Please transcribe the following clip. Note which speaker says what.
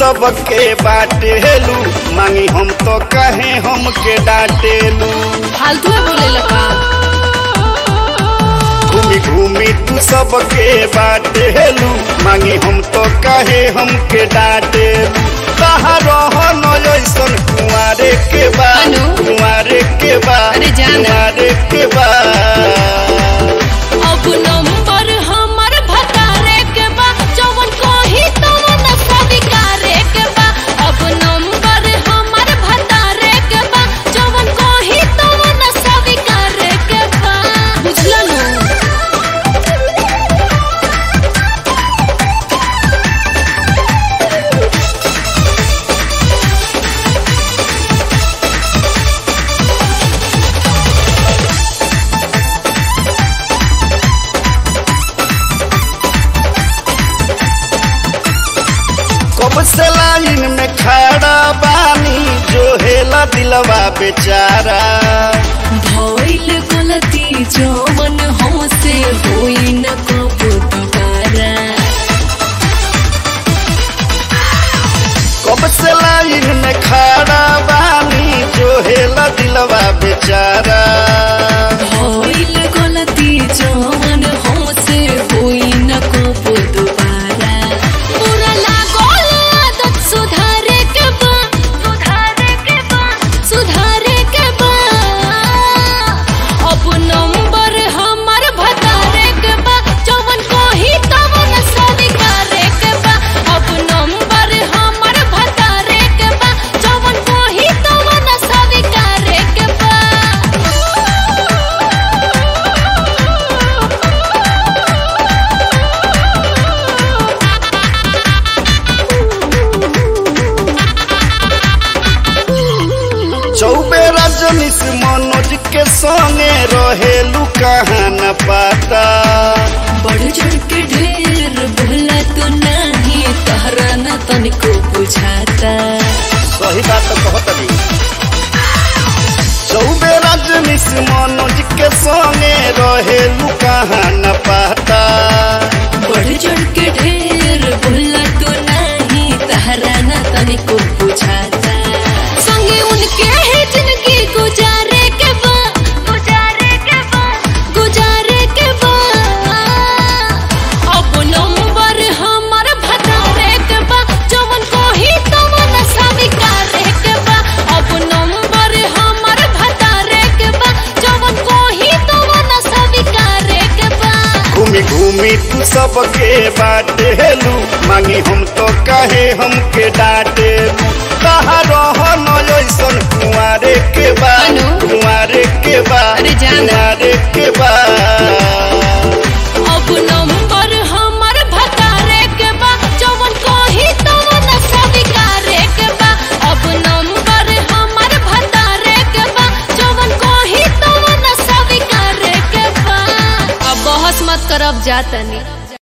Speaker 1: सबके बाटेलू मांगी हम तो कहे हमके डांटेलू
Speaker 2: फालतू में बोले लगा
Speaker 1: घूमी घूमी तू सबके बाटेलू मांगी हम तो कहे हमके डांटेलू कहाँ रहन ऐसन कुंवारे के बा
Speaker 2: अनु?
Speaker 1: कुंवारे के बा
Speaker 2: अरे जाना।
Speaker 1: कुंवारे के बा
Speaker 2: अब नंबर हमर भतारे के बा जवन कही तवन स्वीकारे के बा अब नंबर हमर भतारे के बा जवन कही तवन स्वीकारे के बा बुझलन
Speaker 1: कब से लाइन में खड़ा बानी जो हेला दिलवा बेचारा
Speaker 2: भइल गलती जवन हमसे होई न कबो दोबारा
Speaker 1: कब से लाइन में खड़ा बानी जो हेला दिलवा बेचारा
Speaker 2: भइल गलती जवन हमसे होई न कबो दोबारा बुरा लागल आदत सुधारे के बा सुधारे के बा सुधारे के बा अब नंबर हमर भतारे के बा जवन कही तवन स्वीकारे के बा अब नंबर हमर भतारे के बा जवन कही तवन स्वीकारे के बा
Speaker 1: चौबे रजनीश मनोज के संगे रहेलू कहाँ न पाता
Speaker 2: बढ़ चढ़ के ढेर बोला तो नहीं तहरा न तनिको बुझाता
Speaker 1: सही बात तो कहत अभी चौबे रजनीश मनोज के संगे रहेलू कहाँ न पाता
Speaker 2: बढ़ चढ़ के ढेर बोला तो नहीं तहरा न तनिको बुझाता संगे उनके ही जिंदगी गुजारे के बा गुजारे के बा गुजारे के बा अब नंबर हमर भतारे के बा जवन कोही तवन स्वीकारे के बा अब नंबर हमर भतारे के बा जवन कोही तवन स्वीकारे के बा
Speaker 1: घूमी घूमी तू सबके बाटेलू मांगी हम तो कहे हमके डांटेलू कहाँ रहन ऐसन कुंवारे के बा
Speaker 2: अनु?
Speaker 1: कुंवारे के बा
Speaker 2: अरे जाना।
Speaker 1: कुंवारे के बा